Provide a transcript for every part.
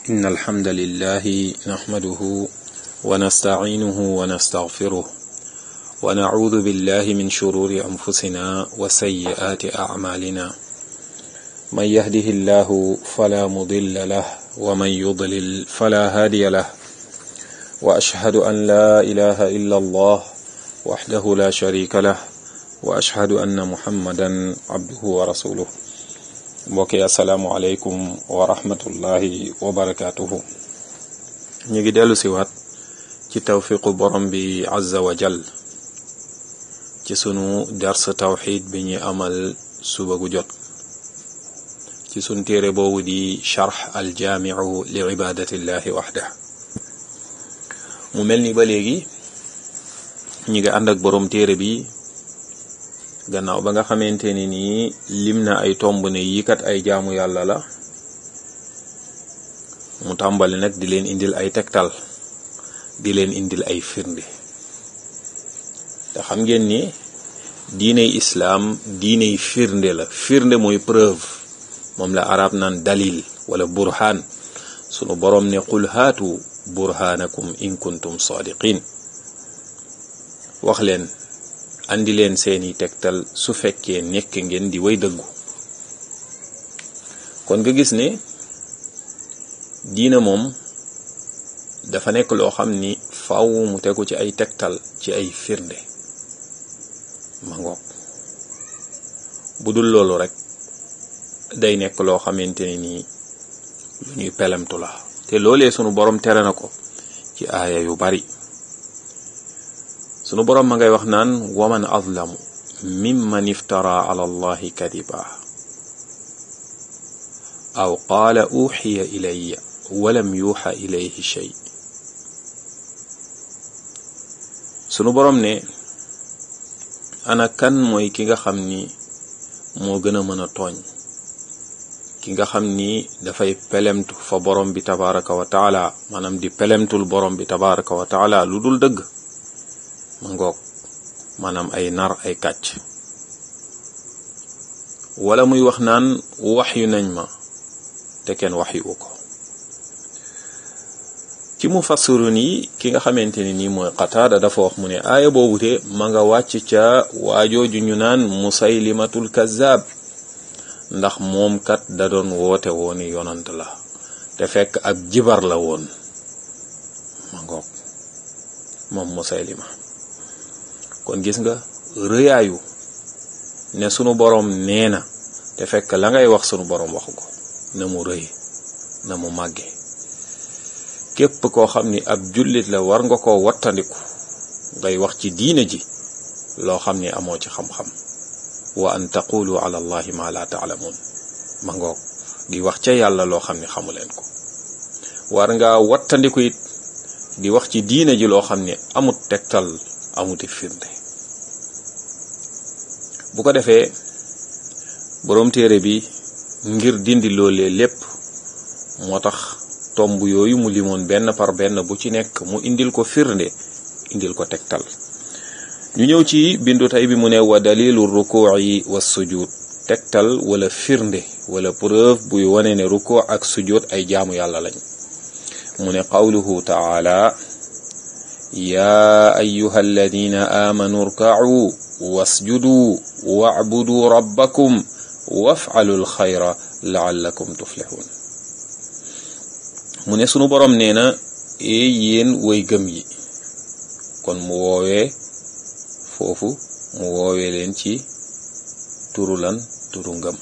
إن الحمد لله نحمده ونستعينه ونستغفره ونعوذ بالله من شرور أنفسنا وسيئات أعمالنا من يهده الله فلا مضل له ومن يضلل فلا هادي له وأشهد أن لا إله إلا الله وحده لا شريك له وأشهد أن محمدا عبده ورسوله mbokk yi asalaamualeykum wa rahmatullahi wa barakaatuhu ñu ngi dellu siwaat ci tawfiqu borom bi azza wa jal ci sunu dars tawxid bi ñu amal suba gu jot ci sunu téere boobu di charx aljaamiu li ibadatillahi waxda mu mel ni ba léegi ñu ngi ànd ak borom téere bi gannaaw ba nga xamante ni nii lim na ay tomb ne yii kat ay jaamu yàlla la mu tàmbali nag di leen indil ay tegtal di leen indil ay firnde te xam ngeen ni diiney islaam diiney firnde la firnde mooy preuve moom la arab naan dalil wala burhaan sunu boroom ne qul haatu burhaanakum in kuntum sadiqin wax leen andi leen seeni tegtal su fekkee nekk ngeen di way dëggu kon nga gis ne diina moom dafa nekk loo xam ni faaw mu tegu ci ay tegtal ci ay firnde ma ngoog bu dul loolu rek day nekk loo xamante ne nii lu ñuy pelemtu la te loolee sunu borom tere na ko ci aaya yu bari sunu boroom ma ngay wax naan waman azlamu mimman iftara ala allahi kadiba aw qaala uxiya ilaya walam yuuxa ilayhi shay sunu boroom ne ana kan mooy ki nga xam ni moo gën a mën a tooñ ki nga xam ni dafay pelemtu fa borom bi tabaraka wa taala maanaam di pelemtul borom bi tabaraka wa taala lu dul dëgg ma ngoog maanaam ay nar ay kàcc wala muy wax naan wax yu nañ ma te kenn wax yu ko ci mu fassirun yi ki nga xamante ni nii mooy qataada dafa wax mu ne aaya boobu te ma nga wàcc ca waajooju ñu naan musaylimatul kazzab ndax moom kat da doon woote wooni yonant la te fekk ab jibar la woon ma ngoog moom musaylima kon gis nga rëyaayu ne sunu boroom nee na te fekk la ngay wax sunu boroom waxu ko na mu rëy na mu màgge képp koo xam ni ab jullit la war nga koo wattandiku ngay wax ci diine ji loo xam ni amoo ci xam-xam wa an taqulu ala allahi ma la taalamuun ma ngoog di wax ca yàlla loo xam ni xamu leen ko war nga wattandiku it di wax ci diine ji loo xam ni amut tegtal amuti firnde bu ko defee boroom téere bi ngir dindi loolee lépp moo tax tomb yooyu mu limoon benn par benn bu ci nekk mu indil ko firnde indil ko tegtal ñu ñëw ci bindu tey bi mu ne wa dalilu rukuuci wa sujud tegtal wala firnde wala preuve buy wane ne rukuu ak sujud ay jaamu yàlla lañ mu ne qawluhu taala yaa ayuha alladina aamanu rkacuu wasjuduu wacbuduu rabbakum wafcalu lxayra laallakum tuflixuun mu ne sunu boroom nee na ee yéen way gëm yi kon mu woowee foofu mu woowee leen ci turu lan turu ngëm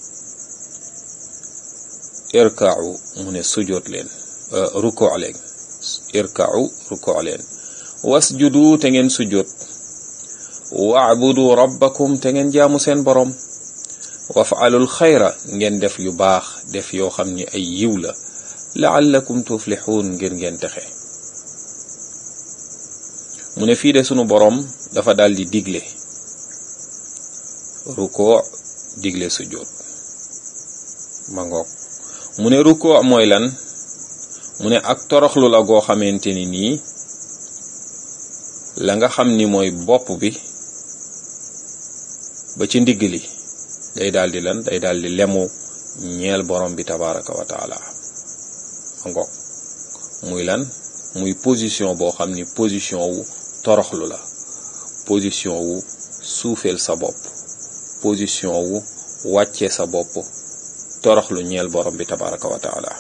irkaacu mu ne sujoot leen rukoo leen irkaacu rukoo leen wasjudu te ngeen sujjóot wa'budu rabbakum te ngeen jaamu seen boroom waf'alul xayra ngeen def yu baax def yoo xam ni ay yiw la la'allakum tuflixuun ngir ngeen texe mu ne fii de sunu boroom dafa daldi digle rukoo digle sujjóot ma ngoog mu ne rukoo mooy lan mu ne ak toroxlu la goo xamante ni nii la nga xam ni mooy bopp bi ba ci ndigg li day daldi lan day daldi lemu ñeel borom bi tabaraka wa taala ngoog muy lan muy position boo xam ni position wu toroxlu la position wu suufeel sa bopp position wu wàccee sa bopp toroxlu ñeel borom bi tabaraka wa taala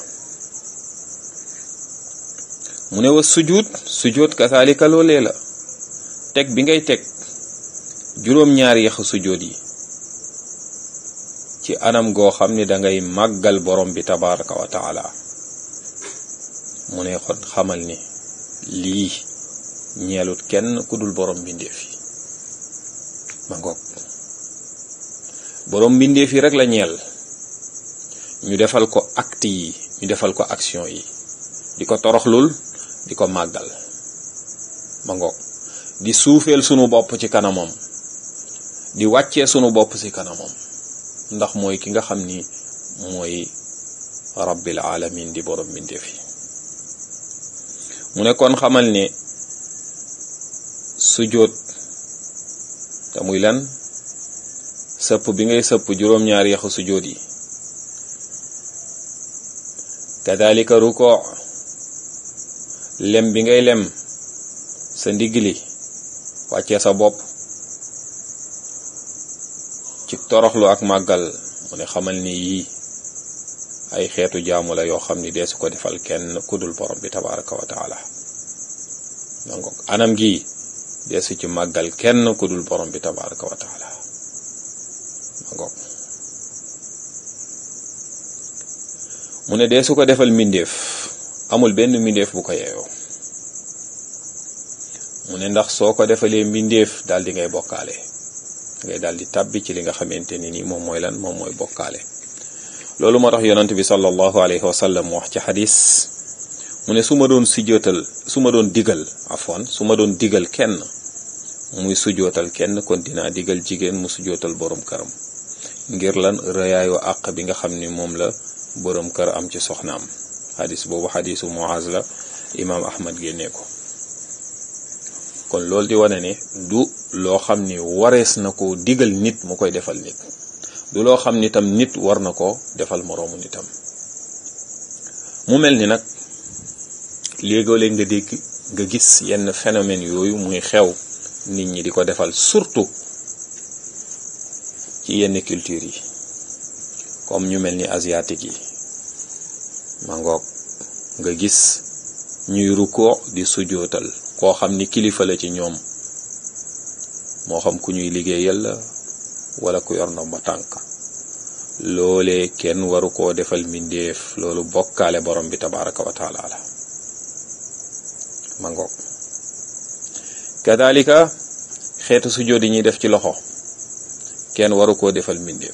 mu ne wa sujud sujud kasaalika loolee la teg bi ngay teg juróom-ñaari yaxu sujud yi ci anam goo xam ni dangay màggal borom bi tabaraka wa taala mu ne xon xamal ni lii ñeelut kenn ku dul borom mbindeef yi ma ngoog borom mbindeef yi rek la ñeel ñu defal ko acte yi ñu defal ko action yi di ko toroxlul di ko màggal ma ngoog di suufeel sunu bopp ci kanamam di wàccee sunu bopp ci kanamam ndax mooy ki nga xam ni mooy rabbil alamin di borom mbindeef yi mu ne kon xamal ne sujjóot te muy lan sëpp bi ngay sëpp juróom-ñaari yaxu sujjóot yi kadalika ruko lem bi ngay lem sa ndigg li wàccee sa bopp ci toroxlu ak màggal mu ne xamal ni yii ay xeetu jaamu la yoo xam ni deesu ko defal kenn kudul borom bi tabaraka wa taala donc anam gi deesu ci màggal kenn kudul borom bi tabaraka wa taala donc mu ne deesu ko defal mbindeef amul benn mbindeef bu ko yeeyoo mu ne ndax soo ko defalee mbindeef daal di ngay bokkaale ngay daal di tàbbi ci li nga xamante ni nii moom mooy lan moom mooy bokkaale loolu moo tax yonent bi sallallahu alayhi wa sallam wax ci xadis mu ne su ma doon sujjootal su ma doon digal afwan su ma doon digal kenn muy sujjootal kenn kon dinaa digal jigéen mu sujjootal borom këram ngir lan rëyaayu àq bi nga xam ni moom la borom kër am ci soxnaam xadis boobu xadisu Muaz la imaam Ahmad génnee ko kon loolu di wane ne du loo xam ni warees na ko digal nit mu koy defal nit du loo xam ni tam nit war na ko defal moroomu nitam mu mel ni nag léegoo-léeg nga dégg nga gis yenn phénomène yooyu muy xew nit ñi di ko defal surtout ci yenn culture yi comme ñu mel ni asiatique yi ma ngoog nga gis ñuy rukkoo di sujootal koo xam ni kilifa la ci ñoom moo xam ku ñuy liggéeyal la wala ku yor ndomba tànk loolee kenn waru koo defal mbindeef loolu bokkaale borom bi tabaraka wa taala la ma ngoog kadalika xeetu sujjóot yi ñuy def ci loxo kenn waru koo defal mbindeef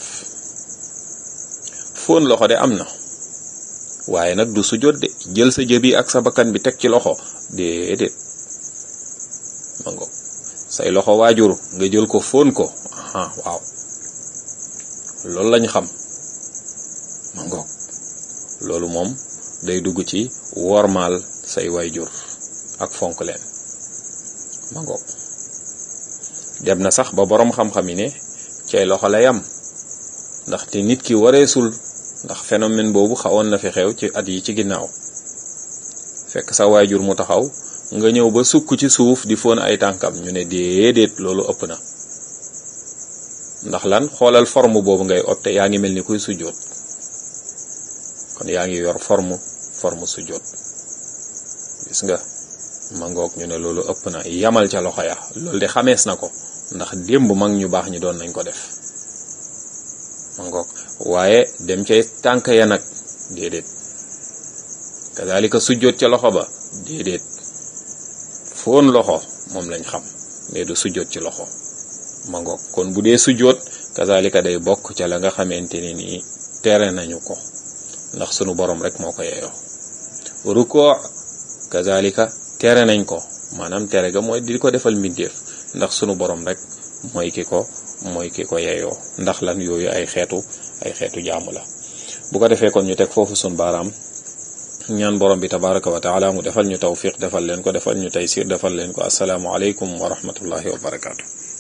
fóon loxo de am na waaye nag du sujjóot de jël sa jëbi ak sa bakkan bi teg ci loxo déedéet ma ngoog say loxo waajur nga jël ko fóon ko ah waaw loolu lañ xam ma ngoog loolu moom day dugg ci wormaal say waajur ak fonk leen ma ngoog dem na sax ba boroom xam-xam yi ne cay loxo lay am ndaxte nit ki wareesul ndax phénomène boobu xawoon na fi xew ci at yi ci ginnaaw fekk sa waajur mu taxaw nga ñëw ba sukk ci suuf di foon ay tànkam ñu ne déedéet loolu ëpp na ndax lan xoolal forme boobu ngay opté yaa ngi mel ni kuy sujjóot kon yaa ngi yor forme forme sujjóot gis nga ma ngoog ñu ne loolu ëpp na yamal ca loxo ya loolu de xamees na ko ndax démb mag ñu baax ñi doon nañ ko def ma ngoog waaye dem ca tànk ya nag déedéet kazalika sujjóot ca loxo ba déedéet foon loxo moom lañ xam mais du sujjóot ci loxo ma ngoog kon bu dee sujjóot kazalika day bokk ca la nga xamante ni nii tere nañu ko ndax sunu borom rek moo ko yeeyoo ruko kazalika tere nañ ko maanaam tere ga mooy di ko defal mbindeef ndax sunu borom rek mooy ki ko mooy ki ko yeeyoo ndax lan yooyu ay xeetu ay xeetu jaamu la bu ko defee kon ñu teg foofu sun baaraam ñaan borom bi tabaraka wa taala mu defal ñu tawfiq defal leen ko defal ñu taysir defal leen ko asalaamu aleykum wa rahmatullahi wa barakaatu